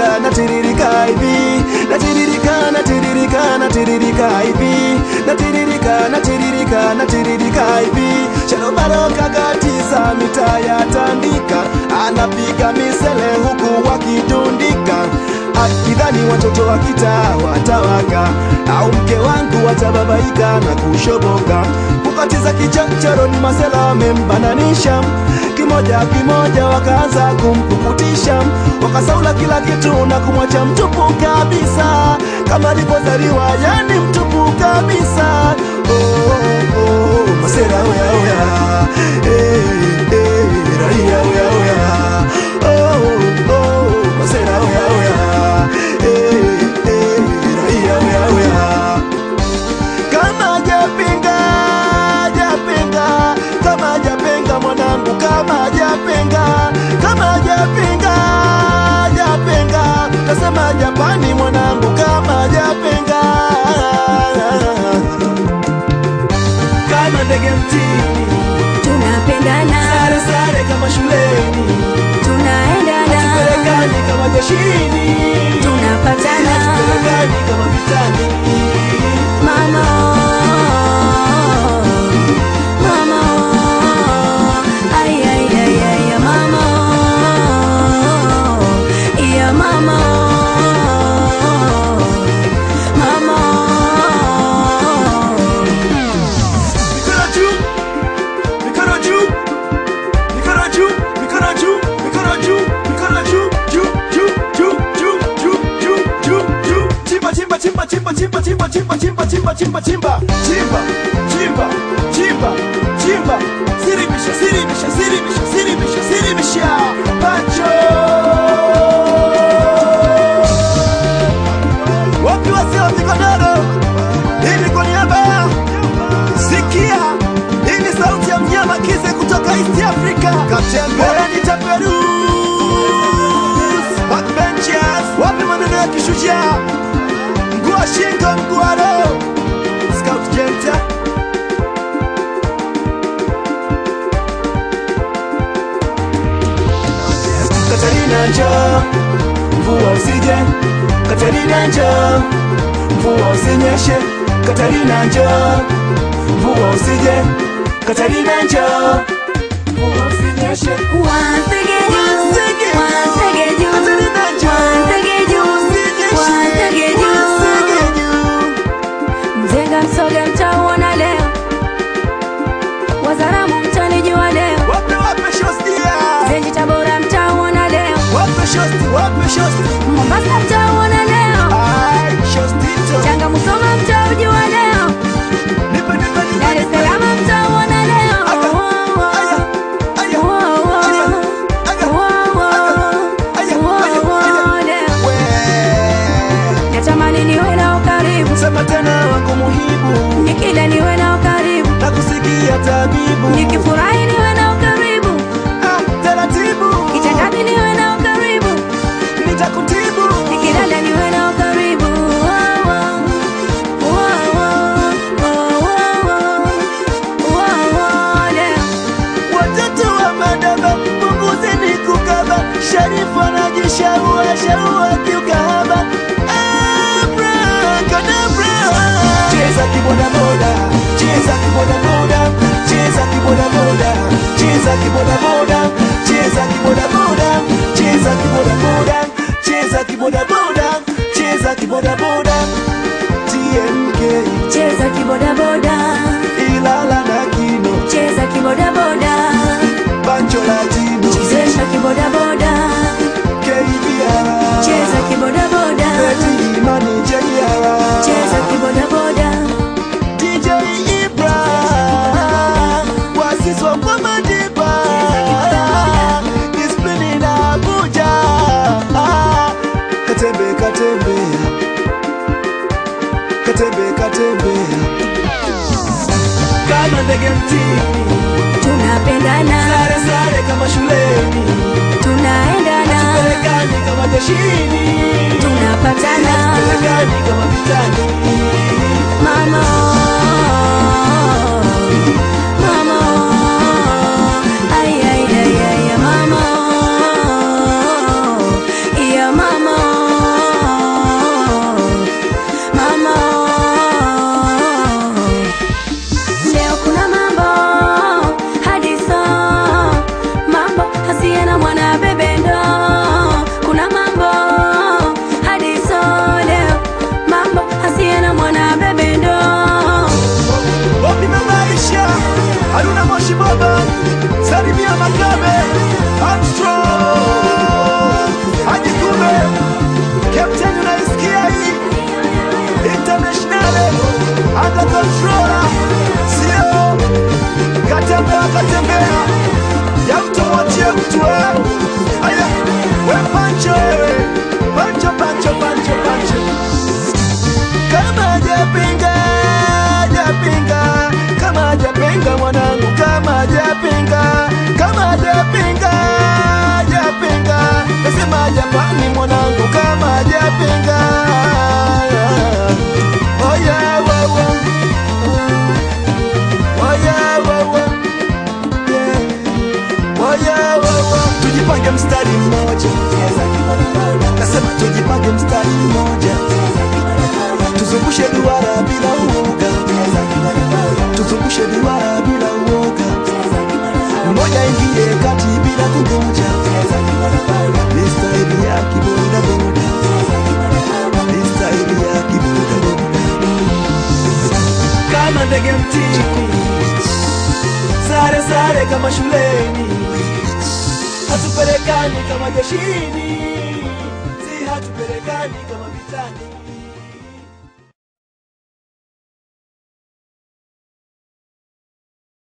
natiririka natiririka hivi natiririka natiririka natiririka hivi natiririka natiririka natiririka hivi sharobaro kagatiza mitaa ya tandika anapiga misele huku wakitundika akidhani watoto wa kitaa watawaka au mke wangu watababaika na kushoboka kukatiza kichochoro ni masela wamembananisha kimoja kimoja wakaanza kumpukutisha wakasaula kila kitu na kumwacha mtupu kabisa kama alivyozaliwa yani mtupu kabisa oh, oh, oh, masera oya oya eh, eh, raia oya oya oh, oh, masera oya oya eh, eh, raia oya oya kama japinga japinga kama japinga mwanangu kama japinga kama japinga japinga tasema japani mwanangu kama japinga kama ndege mtini tunapendana sare sare kama shuleni tunaendana pelekani kama jeshini tunapatana pelekani kama vitani mama mama ay ay ay ay mama ya mama mama Mikono juu, mikono juu, mikono juu, mikono juu, mikono juu, mikono juu, juu, juu, juu, juu, juu, juu, juu, juu. Chimba, chimba, chimba, chimba, chimba, chimba, chimba, chimba, chimba, chimba, chimba, chimba, chimba, chimba, chimba. Siribisha, siribisha, siribisha, siribisha, siribisha. Pancho. Wapi wasio wa Mikodoro? Hii ni kwa niaba ya Sikia, hii ni sauti ya mnyama Kize kutoka East Africa. Katembe wananiita Perus. Backbenchers, wapi maneno ya kishujaa? Mguu wa shingo, mguu wa roho. Scout Jenta. Katarina njoo, mvua usije. Katarina njoo, mvua usinyeshe. Katarina njoo, mvua usije. Katarina njoo, mvua usinyeshe. Once again, Once again, once again, Katarina njoo, once again, usinyeshe. once again, Once again. Mzenga msoga mtauona leo, Wazaramu mtanijua leo, Wape wape shostia. Zenji Tabora mtauona leo, Wape shosti, wape shosti. Mombasa mtauona leo, Ai, shostito. Tanga Musoma mtaujua leo, Nipe, nipe, nipe, Dar es nipe. Salaam mtauona leo. Aya, aya, aya, Wow, wow, aya, aya, wow, wow, aya, wow, aya, wow, aya. leo. We. Natamani niwe nao karibu, Sema tena wangu muhibu nikila niwe nao karibu, na kusikia tabibu nikifurahi niwe nao karibu, Ah, taratibu kitandani niwe nao karibu, nitakutibu nikilala niwe nao karibu. Wow, wow, wow, wow, wow, wow, wow, wow, leo. watoto wa madaba punguzeni kukaba sharifu anajishaua shaua kiukahaba Abracadabra. cheza kibodaboda cheza kibodaboda cheza kibodaboda cheza kibodaboda cheza kibodaboda cheza kibodaboda cheza kibodaboda cheza kibodaboda tmk Cheza kibodaboda, ilala na kino cheza kibodaboda, bancho latino chezesha kibodaboda, kbr cheza kibodaboda, Eti imani jr cheza kibodaboda. dj ibra wasiswa kwa madiba disiplini na abuja katembe katembea katembe katembea kama ndege mtini Tunapendana, sare sare kama shuleni tunaendana, pelekani kama jeshini tunapatana. pelekani kama vitani Mama, mama, ay ay ay ay, mama, ya mama. tujipage mstari mmoja nasema tujipage mstari mmoja tuzungushe duara bila uoga tuzungushe duara bila uoga mmoja ingie kati bila kungoja ni staili ya kibodaboda ni staili ya kibodaboda kama ndege mtini sare sare kama shuleni hatupelekani kama jeshini si hatupelekani kama vitani